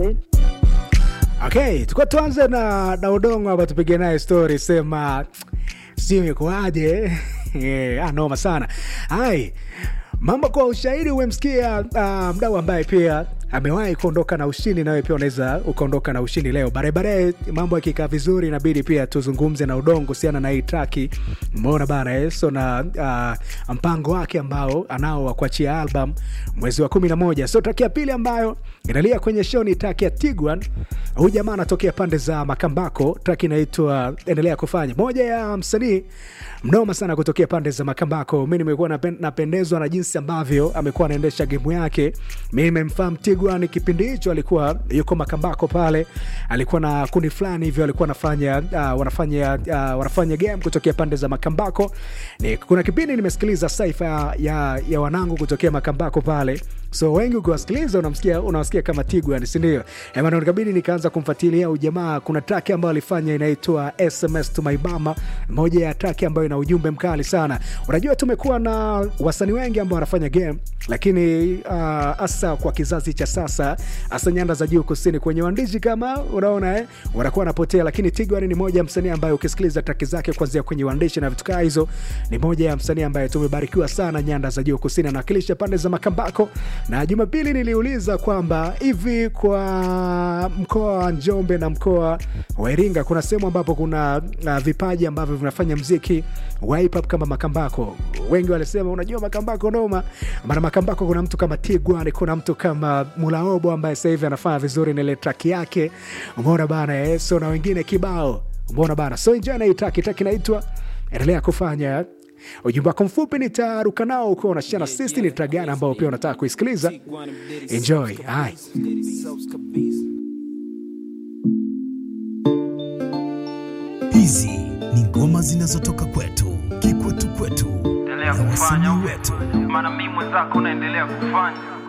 asante. Okay, tuko tuanze na, na udongo hapa tupige naye story sema sio ikoaje? Eh, ah, noma sana. Hai. Mambo kwa ushahidi umemsikia uh, mdau ambaye pia amewahi kuondoka na ushindi, nawe pia unaweza ukaondoka na ushindi leo. Baadaye mambo yakikaa vizuri, inabidi pia tuzungumze na udongo kuhusiana na hii traki, umeona bana eh? So na uh, mpango wake ambao anao wa kuachia album mwezi wa kumi na moja. So traki ya pili ambayo inalia kwenye show ni traki ya Tiguan. Huyu jamaa anatokea pande za Makambako, traki inaitwa endelea kufanya, moja ya msanii mnoma sana kutokea pande za Makambako. Mi nimekuwa napen- napendezwa na jinsi ambavyo amekuwa anaendesha gemu yake. Mi nimemfahamu Tigwan kipindi hicho, alikuwa yuko Makambako pale, alikuwa na kundi fulani hivyo, alikuwa anafanya uh, wanafanya uh, wanafanya game kutokea pande za Makambako. Ni, kuna kipindi nimesikiliza saifa ya, ya, ya wanangu kutokea Makambako pale so wengi ukiwasikiliza unamsikia unawasikia kama Tigwan, si ndio? Eh, bana, nikabidi nikaanza kumfuatilia huyu jamaa. Kuna track ambayo alifanya inaitwa SMS to my mama, moja ya track ambayo ina ujumbe mkali sana. Unajua, tumekuwa na wasanii wengi ambao wanafanya game, lakini hasa uh, kwa kizazi cha sasa, hasa nyanda za juu kusini, kwenye uandishi kama unaona eh, wanakuwa wanapotea, lakini Tigwan ni moja ya msanii ambaye ukisikiliza track zake kuanzia kwenye uandishi na vitu kaa hizo, ni moja ya msanii ambaye tumebarikiwa sana nyanda za juu kusini, anawakilisha pande za Makambako na Jumapili niliuliza kwamba hivi kwa mkoa wa Njombe na mkoa wa Iringa kuna sehemu ambapo kuna uh, vipaji ambavyo vinafanya mziki wa hip hop kama Makambako. Wengi walisema unajua Makambako noma, maana Makambako kuna mtu kama Tigwan, kuna mtu kama Mulaobo ambaye sasa hivi anafanya vizuri na ile track yake, umeona bana eh? So na wengine kibao, umeona bana. So enjoy na hii track, track inaitwa endelea kufanya ujumbe wako mfupi nitaruka nao ukiwa unashana sisi ni tragana ambao pia unataka kuisikiliza enjoy hai Hizi ni ngoma zinazotoka kwetu, kikwetu kwetu endelea na kufanya wasanii wetu. maana mimi mwenzako naendelea kufanya